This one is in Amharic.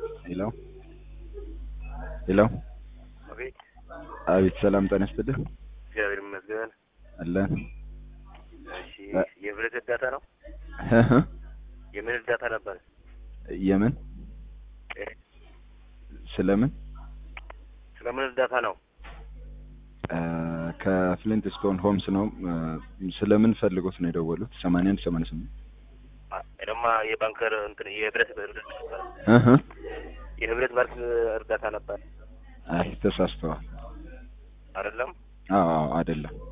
ሄሎ ሄሎ አቤት አቤት ሰላም ጤና ይስጥልህ እግዚአብሔር ይመስገን። አለን እሺ የብረት እርዳታ ነው? የምን እርዳታ ነበር? የምን ስለምን ስለምን እርዳታ ነው? ከፍሊንት ስቶን ሆምስ ነው ስለምን ፈልጎት ነው የደወሉት ሰማንያ አንድ ሰማንያ ስምንት ደግሞ የባንከር እንትን የህብረት እርዳታ ነበር። የህብረት ባንክ እርዳታ ነበር አይ ተሳስተዋል አይደለም? አዎ አዎ አይደለም